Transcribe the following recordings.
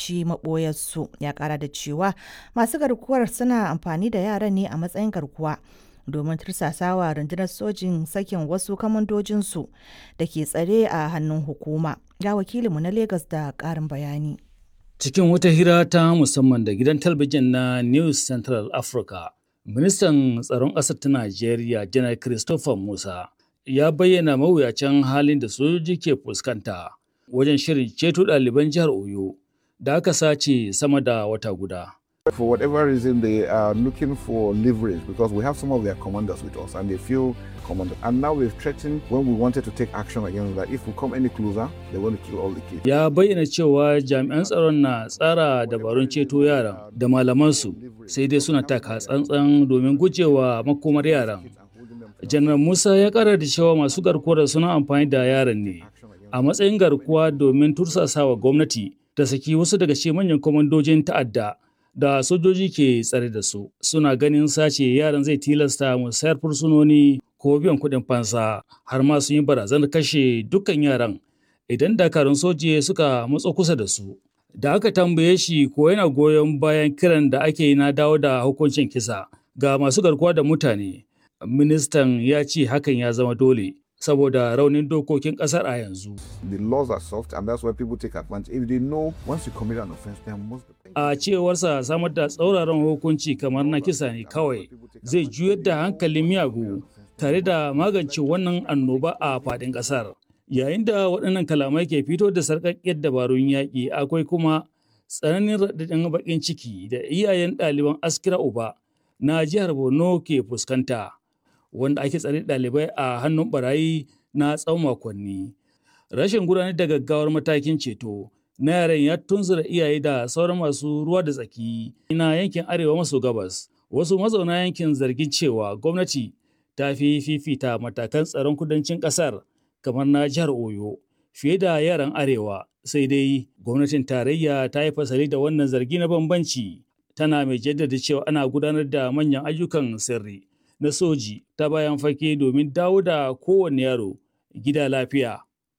fahimci maɓoyarsu ya ƙara da cewa masu garkuwar suna amfani da yaran ne a matsayin garkuwa domin tursasawa rundunar sojin sakin wasu kamandojinsu da ke tsare a hannun hukuma ga wakilinmu na Legas da ƙarin bayani. Cikin wata hira ta musamman da gidan talabijin na News Central Africa, ministan tsaron ƙasar ta Najeriya, Janar Christopher Musa, ya bayyana mawuyacin halin da sojoji ke fuskanta wajen shirin ceto ɗaliban jihar Oyo da aka sace sama da wata guda. For whatever reason, they are looking for leverage because we have some of their commanders with us and they feel commanded. And now we've threatened when we wanted to take action against that if we come any closer, they want to kill all the kids. Ya bayyana cewa jami'an tsaron na tsara dabarun ceto yaran da malamansu sai dai suna taka tsantsan domin gujewa makomar yaran. Janar Musa ya kara da cewa masu garkuwar suna amfani da yaran ne a matsayin garkuwa domin tursasawa gwamnati ta saki wasu daga cikin manyan kwamandojin ta'adda da sojoji ke tsare da su suna ganin sace yaran zai tilasta musayar fursunoni ko biyan kuɗin fansa har ma sun yi barazanar kashe dukkan yaran idan dakarun soji suka matso kusa da su da aka tambaye shi ko yana goyon bayan kiran da ake yi na dawo da hukuncin kisa ga masu garkuwa da mutane ministan ya ce hakan ya zama dole saboda raunin dokokin kasar a yanzu. The laws are soft and that's why people take advantage. If they know once you commit an offense, there must be A cewarsa samar da tsauraran hukunci kamar na kisa ne kawai zai juyar da hankalin miyagu tare da magance wannan annoba a faɗin ƙasar. Yayin da waɗannan kalamai ke fito da sarƙaƙƙiyar dabarun yaƙi akwai kuma tsananin raɗaɗin baƙin ciki da iyayen ɗaliban askira uba na jihar Borno ke fuskanta. wanda ake tsare ɗalibai a hannun barayi na tsawon makonni. Rashin gudanar da gaggawar matakin ceto na yaran ya tunzura iyaye da sauran masu ruwa da tsaki na yankin arewa maso gabas. Wasu mazauna yankin zargin cewa gwamnati ta fi fifita matakan tsaron kudancin ƙasar kamar na jihar Oyo fiye da yaran arewa sai dai gwamnatin tarayya ta yi fasali da wannan zargi na bambanci tana mai jaddada cewa ana gudanar da manyan ayyukan sirri. na soji ta bayan fage domin dawo da kowane yaro gida lafiya.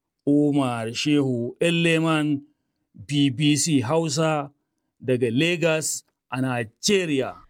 Umar Shehu Leman BBC Hausa daga Lagos a Nigeria.